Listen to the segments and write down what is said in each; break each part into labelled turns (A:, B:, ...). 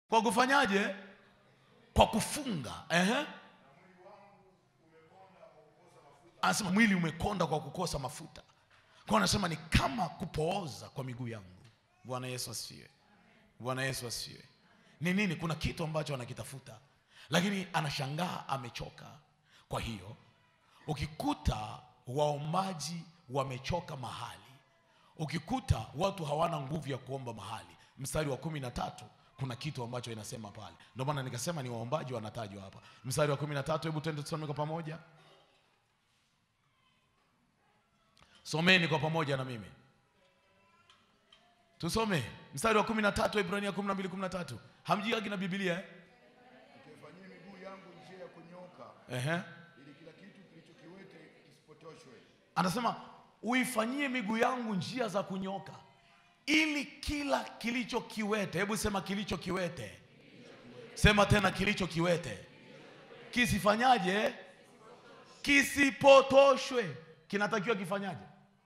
A: kwa kufanyaje kwa kufunga Ehe. anasema mwili umekonda kwa kukosa mafuta kwa anasema ni kama kupooza kwa miguu yangu bwana yesu asifiwe bwana yesu asifiwe ni nini kuna kitu ambacho anakitafuta lakini anashangaa amechoka kwa hiyo ukikuta waombaji wamechoka mahali ukikuta watu hawana nguvu ya kuomba mahali mstari wa kumi na tatu kuna kitu ambacho inasema pale ndio maana nikasema ni waombaji wanatajwa hapa mstari wa kumi na tatu hebu twende tusome kwa pamoja someni kwa pamoja na mimi tusome mstari wa kumi na tatu ibrania kumi na mbili kumi na tatu hamjiagi na bibilia eh?
B: Ukaifanyie miguu yangu njia ya kunyooka,
A: Ehe.
B: ili kila kitu kilichokiwete kisipotoshwe.
A: anasema uifanyie miguu yangu njia za kunyoka ili kila kilicho kiwete hebu sema kilicho kiwete sema tena kilicho kiwete kisifanyaje kisipotoshwe kinatakiwa kifanyaje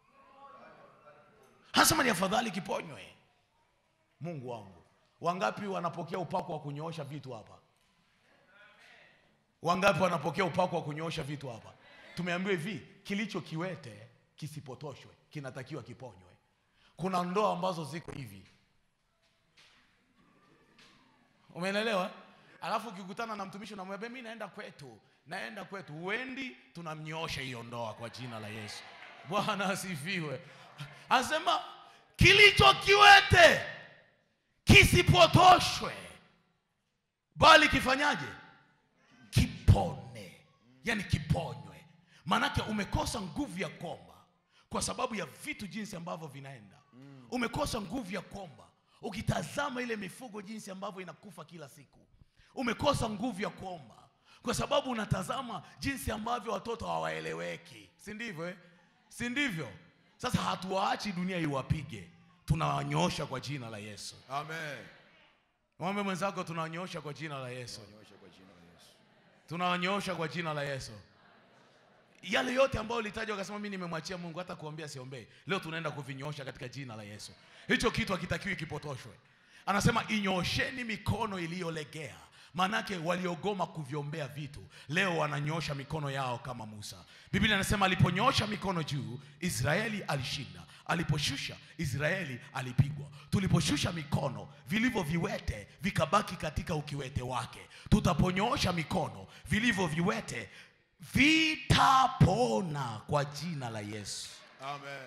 A: anasema ni afadhali kiponywe mungu wangu wangapi wanapokea upako wa kunyoosha vitu hapa wangapi wanapokea upako wa kunyoosha vitu hapa tumeambiwa hivi kilicho kiwete kisipotoshwe kinatakiwa kiponywe kuna ndoa ambazo ziko hivi umeelewa alafu ukikutana na mtumishi unamwambia mi naenda kwetu naenda kwetu huendi tunamnyoosha hiyo ndoa kwa jina la yesu bwana asifiwe anasema kilicho kiwete kisipotoshwe bali kifanyaje kipone yani kiponywe maanake umekosa nguvu ya kuomba kwa sababu ya vitu jinsi ambavyo vinaenda umekosa nguvu ya kuomba ukitazama ile mifugo jinsi ambavyo inakufa kila siku umekosa nguvu ya kuomba kwa sababu unatazama jinsi ambavyo watoto hawaeleweki si ndivyo eh? si ndivyo sasa hatuwaachi dunia iwapige tunawanyoosha kwa jina la yesu
B: Amen.
A: mwambe mwenzako tunawanyoosha kwa jina la yesu
B: Nyosha kwa jina la Yesu.
A: tunawanyoosha kwa jina la yesu yale yote ambayo ulitajwa ukasema mi nimemwachia mungu hata kuombea siombei leo tunaenda kuvinyoosha katika jina la yesu hicho kitu hakitakiwi kipotoshwe anasema inyoosheni mikono iliyolegea maanake waliogoma kuviombea vitu leo wananyoosha mikono yao kama musa biblia anasema aliponyoosha mikono juu israeli alishinda aliposhusha israeli alipigwa tuliposhusha mikono vilivyo viwete vikabaki katika ukiwete wake tutaponyoosha mikono vilivyo viwete vitapona kwa jina la yesu
B: Amen.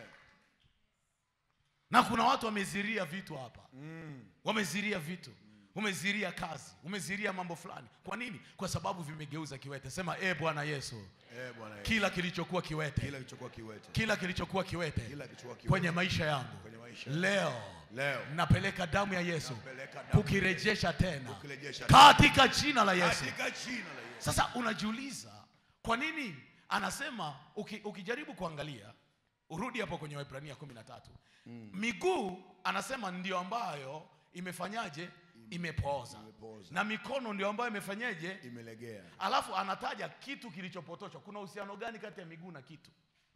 A: na kuna watu wameziria vitu hapa wameziria vitu umeziria kazi umeziria mambo fulani kwa nini kwa sababu vimegeuza kiwete sema e bwana yesu
B: Eh, Bwana Yesu.
A: kila kilichokuwa kiwete
B: Kila kilichokuwa kiwete.
A: kila kilichokuwa kiwete
B: Kila kilichokuwa kiwete.
A: kwenye maisha yangu
B: Kwenye maisha.
A: leo
B: Leo.
A: napeleka damu ya yesu
B: Napeleka damu
A: kukirejesha tena
B: Kukirejesha
A: katika jina la yesu
B: Katika jina la Yesu.
A: sasa unajiuliza kwa nini anasema uki, ukijaribu kuangalia urudi hapo kwenye waibrania kumi na tatu miguu anasema ndio ambayo imefanyaje imepooza
B: Imepooza.
A: na mikono ndio ambayo imefanyaje
B: Imelegea.
A: alafu anataja kitu kilichopotoshwa kuna uhusiano gani kati ya miguu na kitu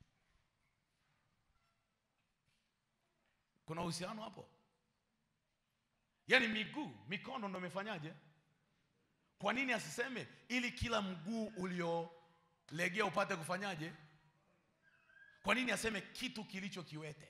A: kuna uhusiano hapo yaani miguu mikono ndo imefanyaje kwa nini asiseme ili kila mguu uliolegea upate kufanyaje kwa nini aseme kitu kilicho kiwete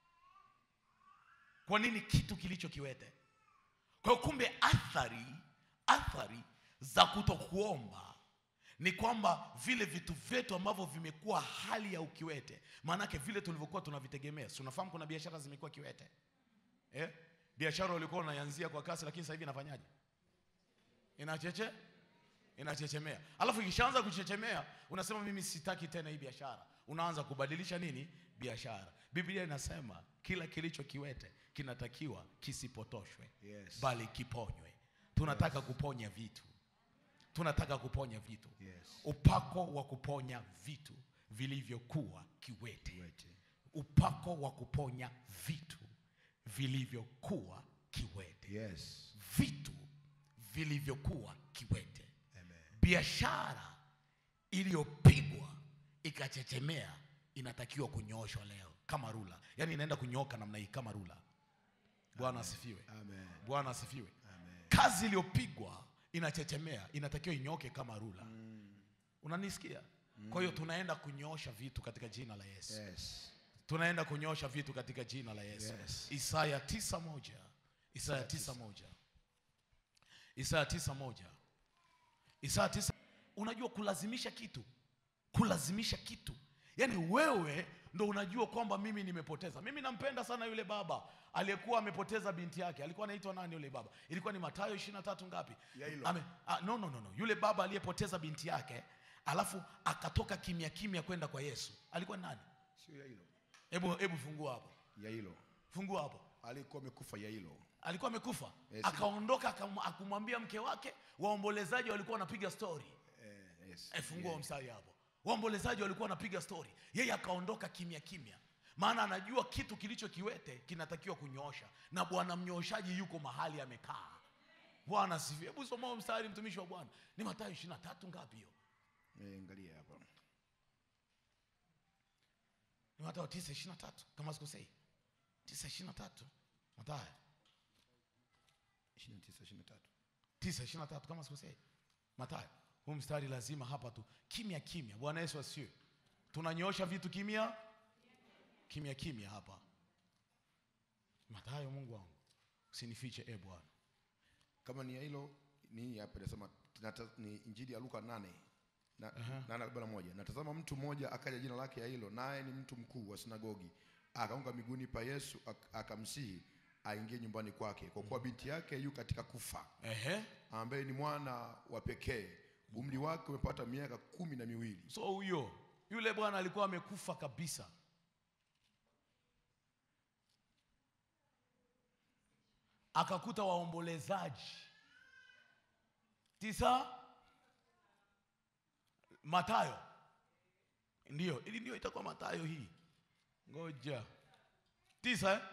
A: kwa nini kitu kilicho kiwete kwa hiyo kumbe athari athari za kutokuomba ni kwamba vile vitu vyetu ambavyo vimekuwa hali ya ukiwete maanake vile tulivyokuwa tunavitegemea si unafahamu kuna biashara zimekuwa kiwete eh? biashara ulikuwa unaianzia kwa kasi lakini sasa hivi inafanyaje inacheche inachechemea alafu ikishaanza kuchechemea unasema mimi sitaki tena hii biashara unaanza kubadilisha nini biashara biblia inasema kila kilicho kiwete kinatakiwa kisipotoshwe
B: Yes.
A: bali kiponywe tunataka kuponya vitu tunataka kuponya vitu
B: Yes.
A: upako wa kuponya vitu vilivyokuwa kiwete
B: Kiwete.
A: upako wa kuponya vitu vilivyokuwa kiwete
B: Yes.
A: vitu vilivyokuwa kiwete
B: Amen.
A: biashara iliyopigwa ikachechemea inatakiwa kunyooshwa leo kama rula yaani inaenda kunyooka namna hii kama rula bwana asifiwe
B: Amen.
A: bwana asifiwe
B: Amen.
A: kazi iliyopigwa inachechemea inatakiwa inyoke kama rula unanisikia kwa hiyo tunaenda kunyoosha vitu katika jina la yesu
B: Yes.
A: tunaenda kunyoosha vitu katika jina la yesu
B: Yes.
A: isaya tisa moja isaya tisa moja isaya tisa moja isaya tisa unajua kulazimisha kitu kulazimisha kitu yaani wewe ndo unajua kwamba mimi nimepoteza mimi nampenda sana yule baba aliyekuwa amepoteza binti yake alikuwa anaitwa nani yule baba ilikuwa ni matayo ishiri na tatu ngapi
B: Yailo.
A: Ame, a, no, no, no, no. yule baba aliyepoteza binti yake alafu akatoka kimya kimya kwenda kwa yesu alikuwa ni nani
B: Sio Yailo.
A: hebu hebu fungua hapo
B: Yailo.
A: fungua hapo
B: Alikuwa amekufa Yailo.
A: alikuwa amekufa
B: Yes.
A: akaondoka akam- akumwambia mke wake waombolezaji walikuwa wanapiga stori
B: Eh, yes.
A: e, fungua mstari hapo waombolezaji walikuwa wanapiga stori yeye akaondoka kimya kimya maana anajua kitu kilicho kiwete kinatakiwa kunyoosha na bwana mnyooshaji yuko mahali amekaa bwana sifi hebu somao mstari mtumishi wa bwana ni matayo ishiri na tatu ngapi hiyo
B: Eh, angalia hapa.
A: ni matayo tisa ishiri na tatu kama sikosei tisa ishiri na tatu matayo
B: 29 23.
A: tisa ishiri na tatu kama sikosei matayo huu mstari lazima hapa tu kimya kimya bwana yesu asiwe tunanyoosha vitu kimya kimya kimya hapa matayo mungu wangu usinifiche e bwana
B: Kama ni Yailo ni hii hapa inasema nata- ni Injili ya Luka 8 na nane arobaini na moja. Natazama mtu mmoja akaja jina lake Yailo, naye ni mtu mkuu wa sinagogi. Akaanguka miguuni pa Yesu ak- akamsihi aingie nyumbani kwake, kwa kuwa binti yake yu katika kufa,
A: ehe
B: ambaye ni mwana wa pekee, umri wake umepata miaka kumi na miwili.
A: so huyo yule bwana alikuwa amekufa kabisa akakuta waombolezaji tisa matayo ndiyo ili ndio itakuwa matayo hii ngoja tisa eh?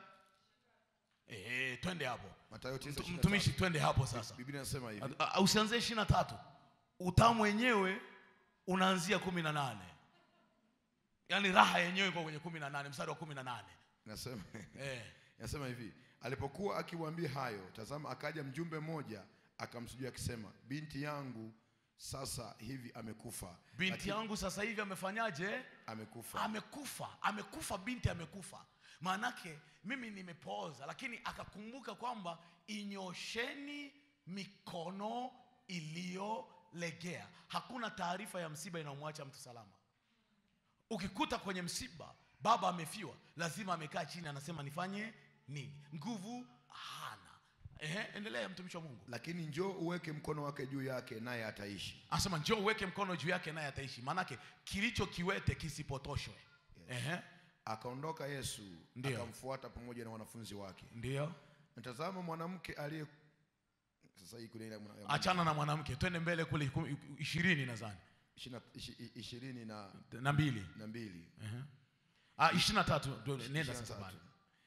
A: Ehe, twende hapo
B: Mathayo 9,
A: Mtu- mtumishi twende hapo sasa
B: Biblia inasema hivi.
A: A- a- usianzie ishiri na tatu utamu wenyewe unaanzia kumi na nane yaani raha yenyewe iko kwenye kumi na nane mstari wa kumi na nane
B: Inasema
A: eh.
B: Inasema hivi, alipokuwa akiwaambia hayo, tazama, akaja mjumbe mmoja akamsujudia akisema, binti yangu sasa hivi amekufa.
A: binti
B: Lakini-
A: yangu sasa hivi amefanyaje
B: amekufa.
A: amekufa amekufa binti amekufa maanake mimi nimepooza lakini akakumbuka kwamba inyosheni mikono iliyolegea hakuna taarifa ya msiba inayomwacha mtu salama ukikuta kwenye msiba baba amefiwa lazima amekaa chini anasema nifanye nini nguvu hana Ehe, endelea mtumishi wa mungu
B: Lakini njoo uweke mkono wake juu yake, naye ataishi.
A: anasema njoo uweke mkono juu yake naye ataishi maanake kilicho kiwete kisipotoshwe Ehe,
B: Akaondoka Yesu
A: Ndiyo.
B: akamfuata pamoja na wanafunzi wake.
A: ndio
B: Natazama mwanamke aliye sasa hii kuna ile mwana-
A: achana na mwanamke twende mbele kule iku- ishirini nadhani
B: ishina- ishi- ishirini na,
A: na mbili
B: na mbili
A: Ah, ishirini na tatu ndio, nenda
B: Ishirini na
A: sasa
B: tatu.
A: bana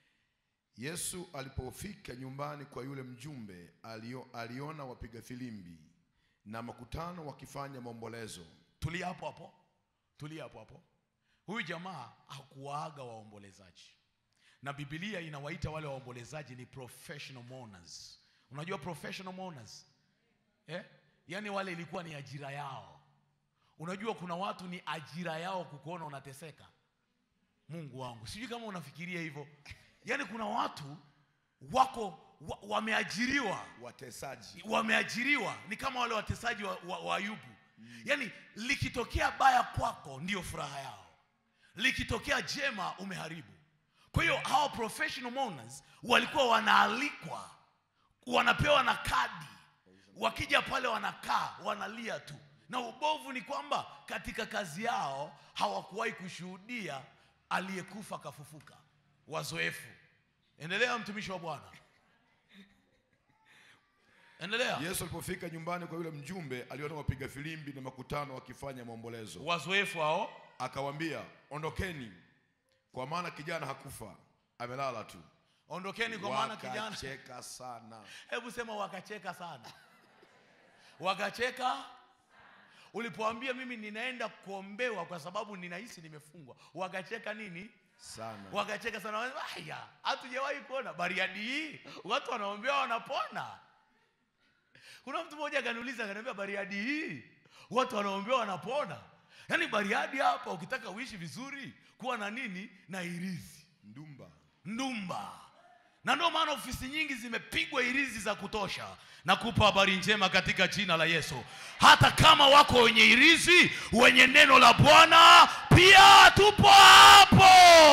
B: Yesu alipofika nyumbani kwa yule mjumbe alio, aliona wapiga filimbi na makutano wakifanya maombolezo.
A: tulia hapo hapo tulia hapo hapo huyu jamaa hakuwaaga waombolezaji na bibilia inawaita wale waombolezaji ni professional mourners unajua professional mourners eh? yaani wale ilikuwa ni ajira yao unajua kuna watu ni ajira yao kukuona unateseka mungu wangu sijui kama unafikiria hivyo yaani kuna watu wako wa, wameajiriwa
B: Watesaji
A: wameajiriwa ni kama wale watesaji wa, wa, wa ayubu yaani likitokea baya kwako ndio furaha yao likitokea jema umeharibu kwa hiyo hawa professional mourners walikuwa wanaalikwa wanapewa na kadi wakija pale wanakaa wanalia tu na ubovu ni kwamba katika kazi yao hawakuwahi kushuhudia aliyekufa akafufuka wazoefu endelea mtumishi wa bwana endelea
B: Yesu alipofika nyumbani kwa yule mjumbe aliona wapiga filimbi na makutano wakifanya maombolezo.
A: wazoefu hao
B: Akawaambia, ondokeni, kwa maana kijana hakufa, amelala tu.
A: ondokeni kwa maana kijana
B: Wakacheka sana.
A: hebu sema wakacheka sana wakacheka ulipoambia mimi ninaenda kuombewa kwa sababu ninahisi nimefungwa wakacheka nini
B: Sana.
A: wakacheka sana Wakasema, haya hatujawahi kuona bariadi hii watu wanaombewa wanapona kuna mtu mmoja akaniuliza akaniambia bariadi hii watu wanaombewa wanapona yaani bariadi hapa ukitaka uishi vizuri kuwa na nini na irizi
B: ndumba
A: ndumba na ndio maana ofisi nyingi zimepigwa irizi za kutosha na kupa habari njema katika jina la yesu hata kama wako wenye irizi wenye neno la bwana pia tupo hapo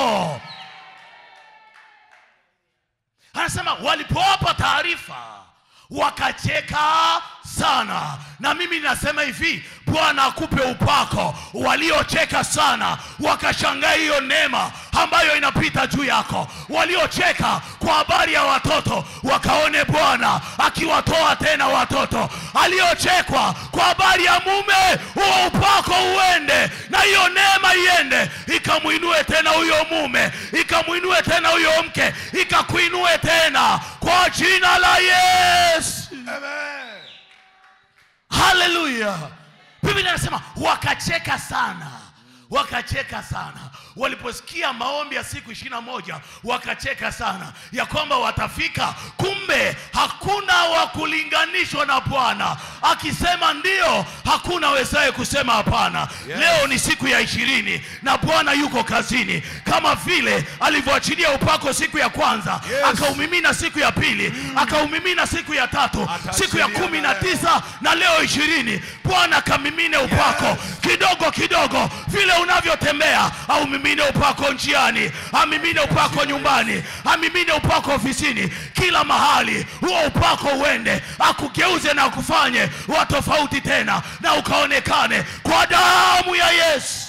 A: anasema walipowapa taarifa wakacheka sana na mimi nasema hivi bwana akupe upako waliocheka sana wakashangaa hiyo neema ambayo inapita juu yako waliocheka kwa habari ya watoto wakaone bwana akiwatoa tena watoto aliochekwa kwa habari ya mume huo upako uende na hiyo neema iende ikamwinue tena huyo mume ikamwinue tena huyo mke ikakuinue tena kwa jina la yesu
B: Amen.
A: haleluya biblia inasema wakacheka sana wakacheka sana waliposikia maombi ya siku ishirina moja wakacheka sana ya kwamba watafika kumbe hakuna wa kulinganishwa na bwana akisema ndio hakuna wezaye kusema hapana
B: Yes.
A: leo ni siku ya ishirini na bwana yuko kazini kama vile alivyoachilia upako siku ya kwanza
B: Yes.
A: akaumimina siku ya pili akaumimina siku ya tatu siku ya
B: Ataachilia
A: kumi na
B: na leo.
A: tisa na leo ishirini bwana kamimine upako
B: Yes.
A: kidogo kidogo vile unavyotembea aumimine upako njiani amimine upako nyumbani amimine upako ofisini kila mahali huo upako uende akugeuze na akufanye wa tofauti tena na ukaonekane kwa damu ya yesu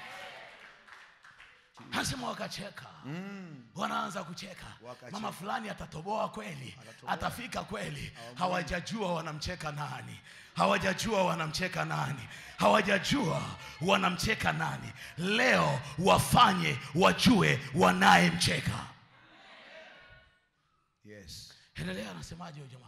A: anasema wakacheka wanaanza kucheka
B: Wakacheka.
A: mama fulani atatoboa kweli atafika kweli hawajajua wanamcheka nani hawajajua wanamcheka nani hawajajua wanamcheka nani leo wafanye wajue wanayemcheka
B: Yes.
A: endelea anasemaje huyo jamaa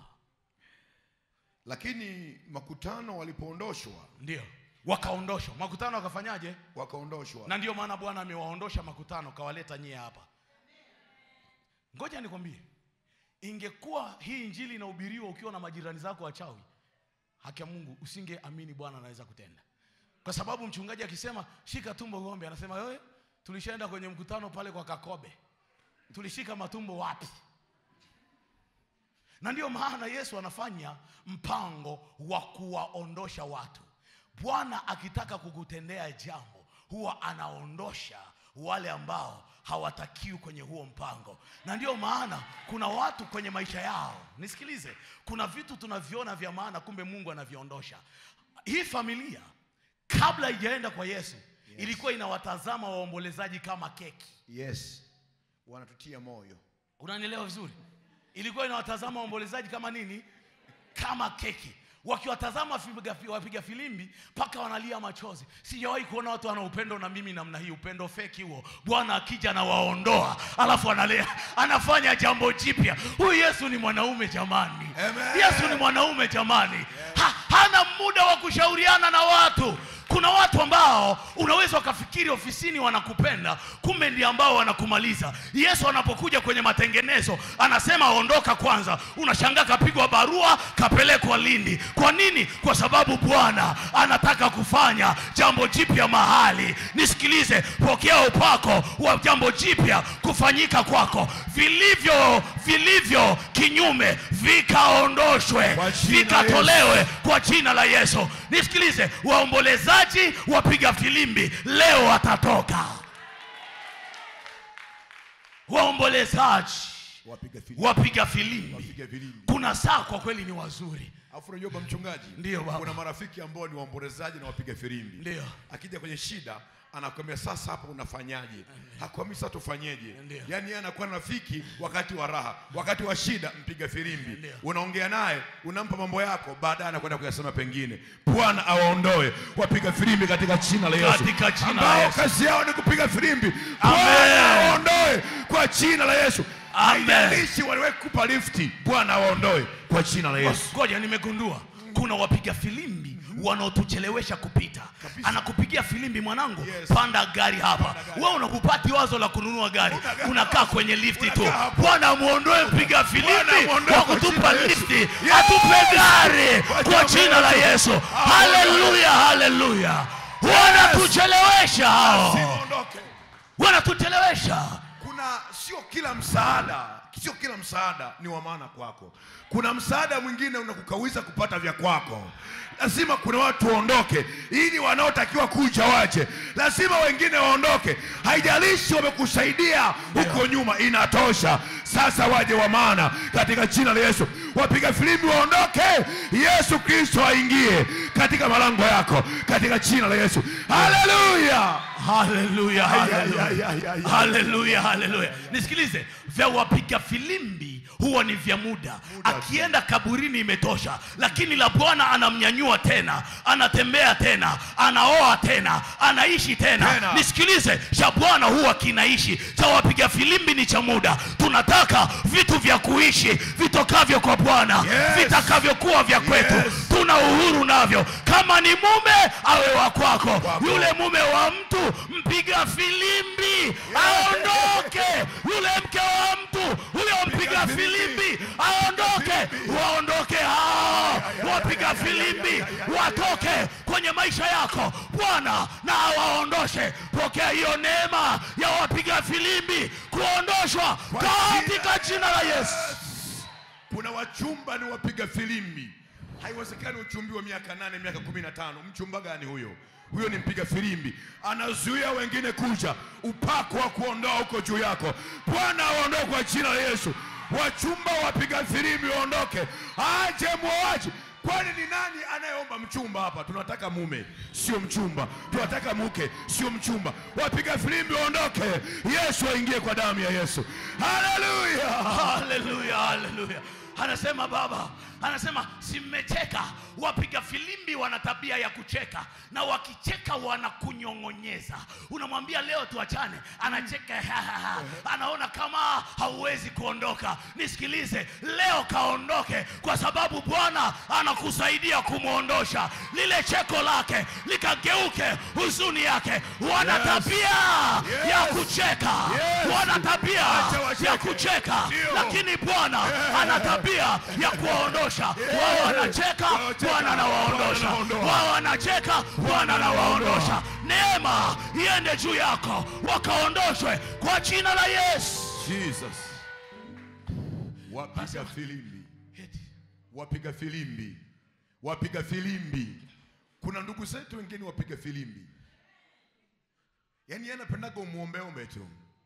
B: lakini makutano walipoondoshwa
A: ndio wakaondoshwa makutano wakafanyaje
B: wakaondoshwa
A: na ndio maana bwana amewaondosha makutano kawaleta nyie hapa ngoja nikwambie ingekuwa hii injili inahubiriwa ukiwa na majirani zako wachawi haki ya mungu usingeamini bwana anaweza kutenda kwa sababu mchungaji akisema shika tumbo ng'ombe anasema wewe tulishaenda kwenye mkutano pale kwa kakobe tulishika matumbo wapi na ndio maana yesu anafanya mpango wa kuwaondosha watu bwana akitaka kukutendea jambo huwa anaondosha wale ambao hawatakiwi kwenye huo mpango na ndio maana kuna watu kwenye maisha yao nisikilize kuna vitu tunaviona vya maana kumbe mungu anaviondosha hii familia kabla ijaenda kwa yesu ilikuwa inawatazama waombolezaji kama keki
B: yes wanatutia moyo
A: unanielewa vizuri ilikuwa inawatazama waombolezaji kama nini kama keki wakiwatazama wapiga, wapiga filimbi mpaka wanalia machozi sijawahi kuona watu wana upendo na mimi namna hii upendo feki huo bwana akija anawaondoa alafu analea anafanya jambo jipya huyu yesu ni mwanaume jamani
B: Amen.
A: yesu ni mwanaume jamani ha, hana muda wa kushauriana na watu kuna watu ambao unaweza ukafikiri ofisini wanakupenda kumbe ndio ambao wanakumaliza yesu anapokuja kwenye matengenezo anasema ondoka kwanza unashangaa kapigwa barua kapelekwa lindi kwa nini kwa sababu bwana anataka kufanya jambo jipya mahali nisikilize pokea upako wa jambo jipya kufanyika kwako vilivyo vilivyo kinyume vikaondoshwe
B: Kwa jina la
A: vikatolewe kwa jina la yesu nisikilize waombolezaji wapiga filimbi leo watatoka waombolezaji
B: wapiga filimbi
A: wapiga filimbi
B: wapiga filimbi
A: kuna saa kwa kweli ni wazuri
B: alafu unajua baba mchungaji
A: Ndiyo, baba.
B: kuna marafiki ambao ni waombolezaji na wapiga filimbi
A: Ndiyo.
B: akija kwenye shida anakwambia sasa hapa unafanyaje hakwambi sasa tufanyeje
A: Ndiyo.
B: yaani yeye anakuwa na rafiki wakati wa raha wakati wa shida mpiga filimbi
A: Ndiyo.
B: unaongea naye unampa mambo yako baadaye anakwenda kuyasema pengine bwana awaondoe wapiga filimbi katika jina la yesu
A: Katika jina la
B: ambao
A: Yesu.
B: kazi yao ni kupiga filimbi
A: Amen.
B: bwana awaondoe kwa jina la yesu
A: Amen.
B: haijalishi waliwahi kukupa lifti bwana awaondoe kwa jina la yesu
A: ngoja nimegundua kuna wapiga filimbi wanaotuchelewesha kupita
B: Kabisa.
A: anakupigia filimbi mwanangu
B: Yes.
A: panda gari hapa
B: Panda gari.
A: wewe unakupati wazo la kununua gari
B: Una gari.
A: unakaa kwenye lifti tu
B: Unakaa hapo.
A: bwana muondoe mpiga
B: Bwana
A: filimbi
B: muondoe
A: wa
B: kwa
A: kutupa
B: jina la Yesu.
A: lifti
B: Yes.
A: atupe gari
B: Kwa
A: kwa
B: jina
A: jina la
B: la
A: yesu
B: Yesu.
A: haleluya haleluya wanatuchelewesha hao
B: Siondoke.
A: wanatuchelewesha
B: kuna sio kila msaada sio kila msaada ni wa maana kwako kuna msaada mwingine unakukawiza kupata vya kwako lazima kuna watu waondoke ili wanaotakiwa kuja waje lazima wengine waondoke haijalishi wamekusaidia huko nyuma inatosha sasa waje wa maana katika jina la yesu wapiga filimbi waondoke yesu kristo aingie katika malango yako katika jina la yesu haleluya
A: haleluya
B: Ay, ay,
A: haleluya.
B: ay, ay, ay, ay.
A: haleluya haleluya nisikilize vya wapiga filimbi huwa ni vya muda akienda kaburini imetosha lakini la bwana anamnyanyua tena anatembea tena anaoa tena anaishi tena,
B: Tena.
A: nisikilize cha bwana huwa kinaishi cha wapiga filimbi ni cha muda tunataka vitu vya kuishi vitokavyo kwa bwana
B: Yes.
A: vitakavyokuwa vya kwetu
B: Yes.
A: tuna uhuru navyo kama ni mume awe wa kwako
B: Kwako.
A: yule mume wa mtu mpiga filimbi aondoke yule mke wa mtu huyo mpiga filimbi aondoke waondoke hao wapiga filimbi watoke kwenye maisha yako bwana na awaondoshe pokea hiyo neema ya wapiga filimbi kuondoshwa katika jina la yesu
B: kuna wachumba ni wapiga filimbi haiwezekani uchumbi wa miaka nane miaka kumi na tano mchumba gani huyo huyo ni mpiga filimbi anazuia wengine kuja upako wa kuondoa huko juu yako bwana awaondoe kwa jina la yesu wachumba wapiga filimbi waondoke aje mwoaji kwani ni nani anayeomba mchumba hapa tunataka mume sio mchumba tunataka mke sio mchumba wapiga filimbi waondoke yesu aingie kwa damu ya yesu haleluya
A: haleluya haleluya anasema baba anasema si mmecheka wapiga filimbi wana tabia ya kucheka na wakicheka wanakunyong'onyeza unamwambia leo tuachane anacheka anaona kama hauwezi kuondoka nisikilize leo kaondoke kwa sababu bwana anakusaidia kumwondosha lile cheko lake likageuke huzuni yake wana
B: Yes.
A: tabia ya
B: Yes.
A: kucheka
B: Yes.
A: wana tabia
B: Acha wacheke.
A: ya kucheka
B: Ndio.
A: lakini bwana ana tabia ya kuwaondosha wao wanacheka
B: Wanacheka.
A: bwana anawaondosha
B: Bwana anaondoa.
A: wao wanacheka bwana anawaondosha neema iende juu yako wakaondoshwe kwa jina la yesu
B: Jesus. Wapiga filimbi, wapiga filimbi, wapiga filimbi. Kuna ndugu zetu wengine wapiga filimbi, yaani yeye anapendaga umuombeombe tu,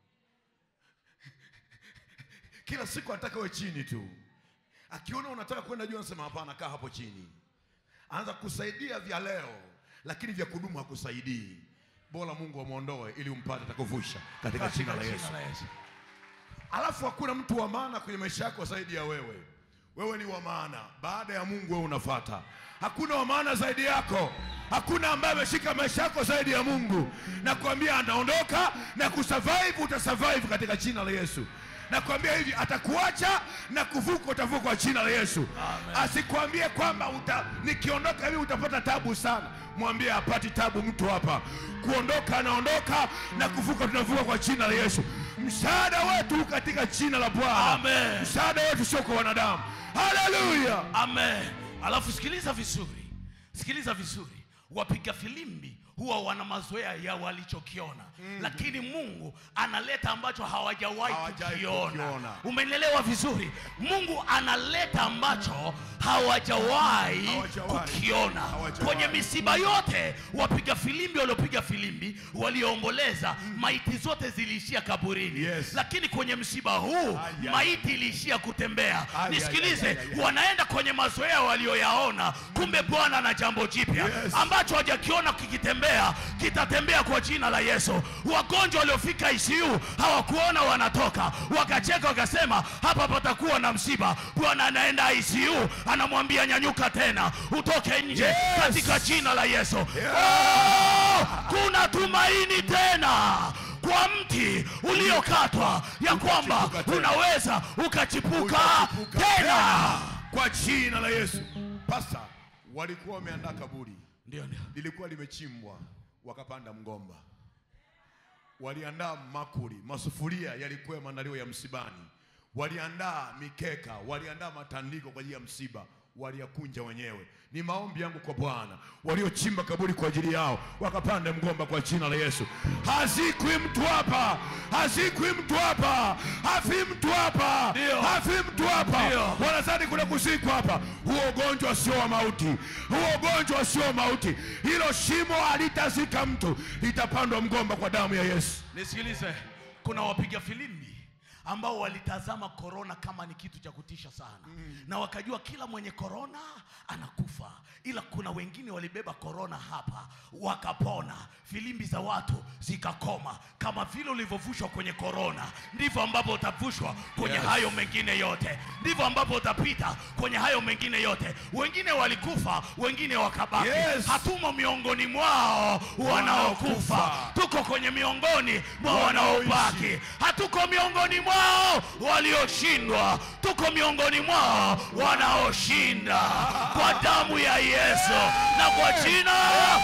B: kila siku anataka we chini tu, akiona unataka kwenda juu anasema hapana, kaa hapo chini. Anaanza kusaidia vya leo, lakini vya kudumu hakusaidii. Bora Mungu amwondoe ili umpate atakuvusha katika jina la Yesu. Alafu hakuna mtu wa maana kwenye maisha yako zaidi ya wewe. Wewe ni wa maana, baada ya Mungu wewe unafata. Hakuna wa maana zaidi yako, hakuna ambaye ameshika maisha yako zaidi ya Mungu. Nakwambia anaondoka na kusurvive, utasurvive katika jina la Yesu. Nakwambia hivi, atakuacha na kuvuka, utavuka kwa jina la Yesu. Asikwambie kwamba uta, nikiondoka hivi utapata tabu sana. Mwambie hapati tabu mtu hapa. Kuondoka anaondoka na kuvuka tunavuka kwa jina la Yesu. Msaada wetu katika jina la Bwana.
A: Amen.
B: Msaada wetu sio kwa wanadamu. Haleluya.
A: amen alafu sikiliza vizuri sikiliza vizuri wapiga filimbi huwa wana mazoea ya walichokiona lakini mungu analeta ambacho hawajawahi
B: Hawajawahi
A: kukiona
B: kukiona.
A: umenielewa vizuri mungu analeta ambacho hawajawahi
B: Hawajawahi.
A: kukiona
B: Hawajawahi.
A: kwenye misiba yote wapiga filimbi waliopiga filimbi walioomboleza maiti zote ziliishia kaburini
B: Yes.
A: lakini kwenye msiba huu
B: Ai, ai.
A: maiti iliishia kutembea
B: Ai, ai,
A: nisikilize
B: ai, ai, ai.
A: wanaenda kwenye mazoea walioyaona kumbe bwana na jambo jipya
B: Yes.
A: ambacho hawajakiona kikitembea kitatembea kwa jina la yesu wagonjwa waliofika icu hawakuona wanatoka wakacheka wakasema hapa patakuwa na msiba bwana anaenda icu anamwambia nyanyuka tena utoke nje
B: Yes.
A: katika jina la yesu oh, kuna tumaini tena kwa mti uliokatwa ya kwamba
B: Ukachipuka tena.
A: unaweza ukachipuka
B: Utachipuka
A: tena
B: kwa jina la Yesu. Pasta, walikuwa wameandaa kaburi
A: ndio ndio
B: lilikuwa limechimbwa wakapanda mgomba waliandaa makuli masufuria yalikuwa maandalio ya msibani waliandaa mikeka waliandaa matandiko kwa ajili ya msiba waliyakunja wenyewe ni maombi yangu kwa bwana waliochimba kaburi kwa ajili yao wakapanda mgomba kwa jina la yesu hazikwi mtu hapa hazikwi mtu hapa hafi mtu hapa
A: Ndio.
B: hafi mtu hapa
A: Ndio.
B: wanadhani kuna kuzikwa hapa huo ugonjwa sio wa mauti huo ugonjwa sio wa mauti hilo shimo halitazika mtu litapandwa mgomba kwa damu ya yesu
A: nisikilize kuna wapiga filimbi ambao walitazama korona kama ni kitu cha kutisha sana mm. na wakajua kila mwenye korona anakufa ila kuna wengine walibeba korona hapa wakapona filimbi za watu zikakoma kama vile ulivyovushwa kwenye korona ndivyo ambapo utavushwa kwenye
B: Yes.
A: hayo mengine yote ndivyo ambapo utapita kwenye hayo mengine yote wengine walikufa wengine wakabaki
B: Yes.
A: hatumo miongoni mwao wanaokufa
B: Wanaokufa.
A: tuko kwenye miongoni mwa
B: Wanaoishi.
A: wanaobaki hatuko miongoni mwao walioshindwa tuko miongoni mwao wanaoshinda kwa damu ya yesu na kwa jina